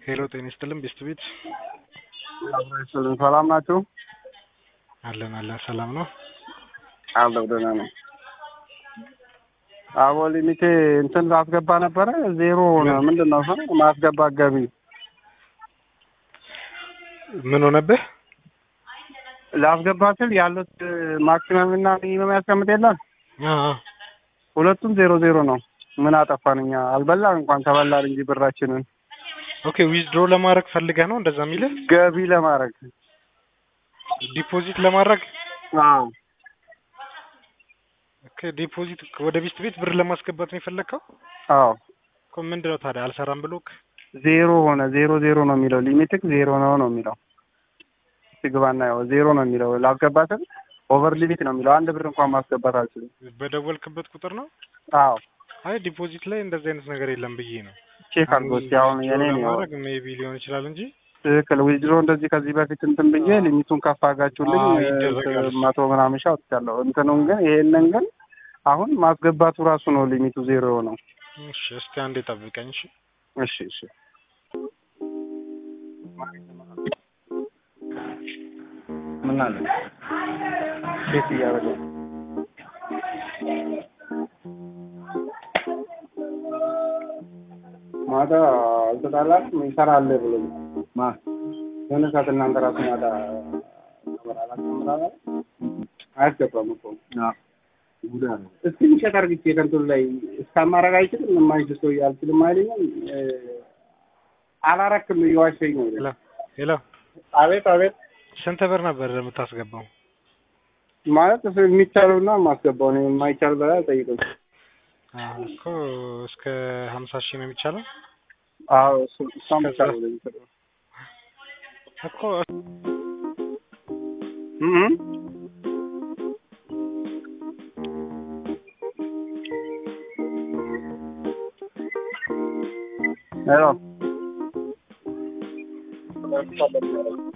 ሄሎ ጤና ይስጥልን ቤስት ቤት ይስጥልን። ሰላም ናችሁ? አለን አለን ሰላም ነው። አለሁ ደህና ነኝ። አቦ ሊሚቴ እንትን ላስገባ ነበረ ዜሮ ሆነ። ምንድን ነው እሱ? ማስገባት ገቢ ምን ሆነብህ? ላስገባ ስል ያሉት ማክሲመም እና ሚኒመም ያስቀምጥ የለም አ አ ሁለቱም ዜሮ ዜሮ ነው። ምን አጠፋን እኛ? አልበላን እንኳን ተበላን እንጂ ብራችንን ኦኬ ዊዝድሮ ለማድረግ ፈልገህ ነው እንደዛ የሚልህ? ገቢ ለማድረግ ዲፖዚት ለማድረግ አዎ ኦኬ ዲፖዚት ወደ ቤስት ቤት ብር ለማስገባት ነው የፈለግከው? አዎ እኮ ምንድነው ታዲያ አልሰራም ብሎክ? ዜሮ ሆነ። ዜሮ ዜሮ ነው የሚለው ሊሚትክ ዜሮ ነው ነው የሚለው ሲግባና ያው ዜሮ ነው የሚለው ላስገባ ስል ኦቨር ሊሚት ነው የሚለው አንድ ብር እንኳን ማስገባት አልችልም። በደወልክበት ቁጥር ነው? አዎ አይ ዲፖዚት ላይ እንደዚህ አይነት ነገር የለም ብዬ ነው። ቼክ አድርጎ እስኪ አሁን የኔ ነው ለማድረግ ሜቢ ሊሆን ይችላል እንጂ ትክክል ዊዝድሮ እንደዚህ ከዚህ በፊት እንትን ብዬ ሊሚቱን ከፍ አድርጋችሁልኝ አዎ፣ ይደረጋል። እንትን መቶ ምናምን ሺህ አውጥቻለሁ። እንትኑን ግን ይሄንን ግን አሁን ማስገባቱ ራሱ ነው ሊሚቱ ዜሮ የሆነው። እሺ እስቲ አንዴ ጠብቀኝ እሺ። እሺ እሺ ምን አለ ቤት እያደረገ ማታ አልተጣላም ይሰራል ብሎኝ ማ የሆነ ሰዓት እናንተ ራሱ ማታ አላስተምራለ አያስገባም እኮ እስኪ ምሸት አርግቼ ከንቱን ላይ እስካማረግ አይችልም የማይችል ሰው አልችልም አይለኝም አላረክም እየዋሸኝ ነው ሄሎ ሄሎ አቤት አቤት ስንት ብር ነበር የምታስገባው? ማለት እሱ የሚቻለውና ማስገባው ነው የማይቻል በላይ አልጠይቅም አዎ እኮ እስከ ሀምሳ ሺህ ነው የሚቻለው አዎ እሱ እሷም ብቻ ነው የሚፈልገው እኮ እም ሄሎ